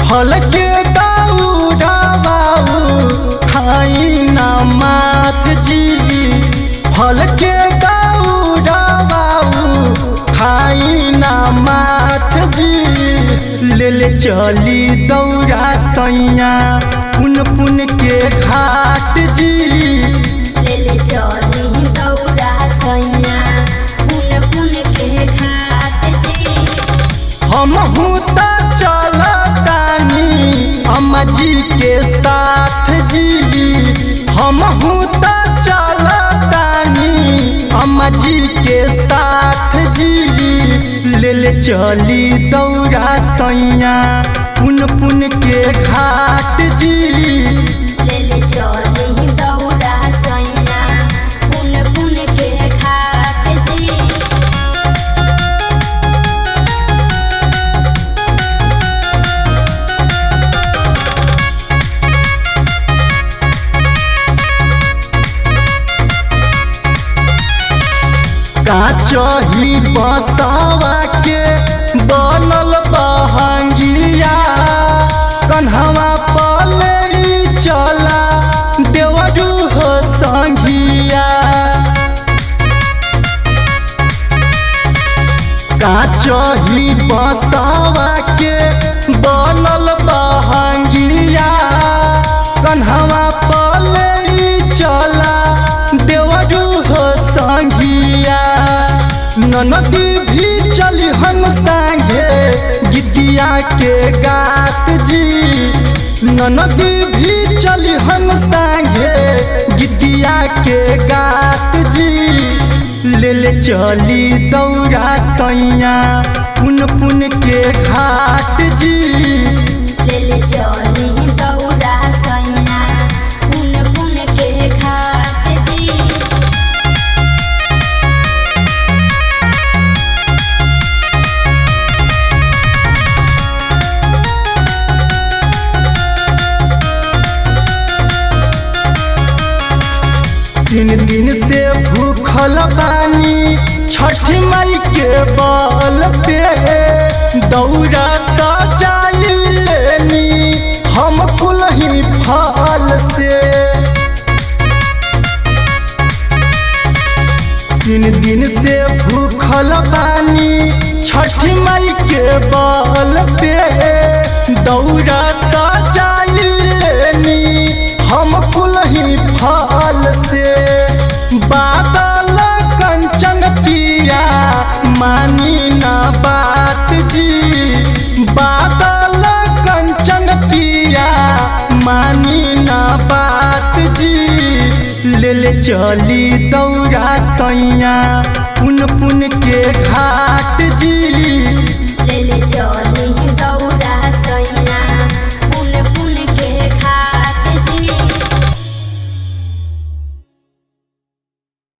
फल के दौड़ाऊ खाई ना मात जी फल के दौड़ाऊ खाई ना मात जी ले ले चली दौड़ा सैया पुन पुन के घाट जी ले ले चली दौड़ा सैया पुन पुन के घाट जी हम त चलतानी अम्मा जी के साथ जी हम त चलतानी अम्मा जी के साथ जी ले ले चली दौड़ा सैया पुन पुन के घाट जी ले ले चली दौड़ा सैया पुन पुन के घाट जी काचही बसवा के बनल बहंगिया कन्हवा पले चला देवरू हो संगिया काचही बसवा के बनल बहंगिया कन्हवा पले चला देवरू हो संगिया ननदी भी चली हम संगे गिद्दिया के गात जी ननदी भी चली हम संगे गिद्दिया के गात जी ले ले चली दौड़ा सैया पुन पुन के घाट जी ले ले चली दौड़ा सैया पुन पुन के घाट जी तीन दिन से भूखल बानी छठी माई के बल पे दौड़ा सजाई लेनी हम कुलही फल से तीन दिन से भूखल बानी छठी माई के बल पे दौड़ा सजाई लेनी हम कुलही फल से बादल कंचन पिया मानी ना बात जी बादल कंचन पिया मानी ना बात जी ले ले चली दौड़ा सैया पुन पुन के घाट जी